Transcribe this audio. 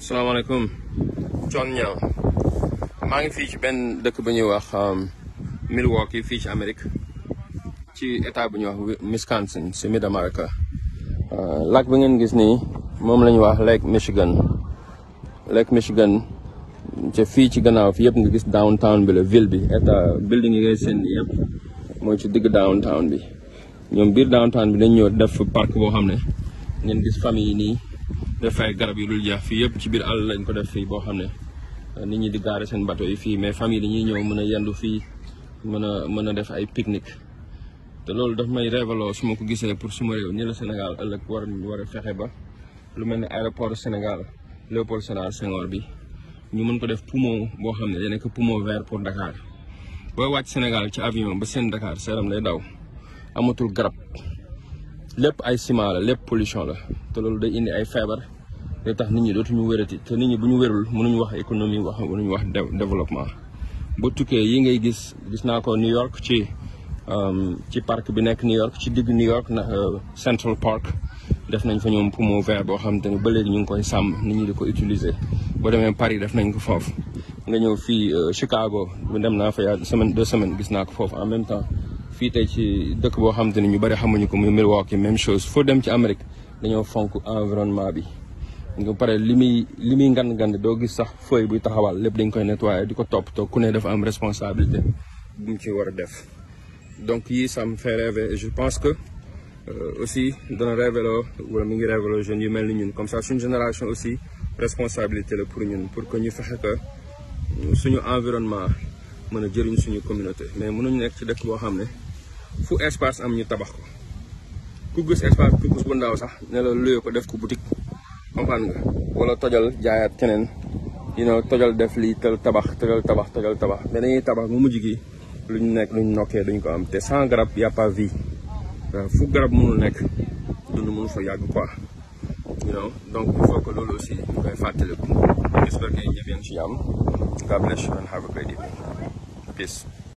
asalaamaaleykum Thione Niang maa ngi fii ci benn dëkk bu ñuy wax Milwaukee fii ci Amérique ci état bu ñuy wax Wisconsin si mid America lac bi ngeen gis nii moom la ñuy wax Lake Michigan Lake Michigan ca fii ci gannaaw fi yëpp nga gis downtown bi la ville bi état building yi ngay seen yëpp mooy ci digg downtown bi ñoom biir downtown bi dañ ñëw def parc boo xam ne ngeen gis famille yi nii def ay garab yu dul jeex fii yëpp ci biir àll lañ ko def fii boo xam ne nit ñi di gaare seen bateau yi fii mais famille dañuy ñëw mën a yendu fii mën a mën a def ay pique-nique te loolu daf may révélo su ma ko gisee pour suma réew ni la Sénégal ëllëg war war a fexe ba lu mel ne aéroport Sénégal Léopold Sédar Senghor bi ñu mën ko def poumon boo xam ne day nekk poumon vert pour Dakar booy wàcc Sénégal ci avion ba seen Dakar seeram day daw amatul garab lépp ay ciment la lépp pollution la te loolu day indi ay feebar day tax nit ñi dootuñu wérati te nit ñi bu ñu wérul mënuñu wax économie wax mënuñu wax développement ba tukkee yi ngay gis gis naa ko New York ci ci parc bi nekk New York ci digg New York na Central Park def nañ fa ñoom poumon vert boo xam te ne ba léegi ñu ngi koy sàmm nit ñi di ko utiliser boo demee Paris def nañ ko foofu nga ñëw fii Chicago dem naa fa yaa semaine deux semaines gis naa ko foofu en même temps fii tey ci dëkk boo xam te ne ñu bëri xamuñu ko muy Milwaukee même chose foo dem ci Amérique dañoo fonk environnement bi nga pare li muy li muy ngand ngand doo gis sax feuille buy taxawal lépp dañ koy nettoyer di ko toppatoo ku ne dafa am responsabilité bu mu ci war a def donc yii ça me fait rêver et je pense que aussi dana révélo wala mi ngi révélo jeunes yu mel ni ñun comme ça suñu génération aussi responsabilité la pour ñun pour que ñu fexe que suñu environnement mën a jëriñ suñu communauté mais mënuñu nekk ci dëkk boo xam ne fu espace am ñu tabax ko ku gis espace ku gis bu ndaw sax ne la luye ko def ko boutique comprendre nga wala tojal jaayaat keneen you know tojal def lii tel tabax tojal tabax tojal tabax mais dañuy tabax mu mujj gi luñ nekk luñ nokkee duñ ko am te sans garab y a pas vie waaw fu garab mënul nekk dund mënu fa yàgg quoi you know donc il faut que loolu aussi ñu koy fàttaliku j'espère que ñëpp yéen ci jàmm God bless you and have a great evening peace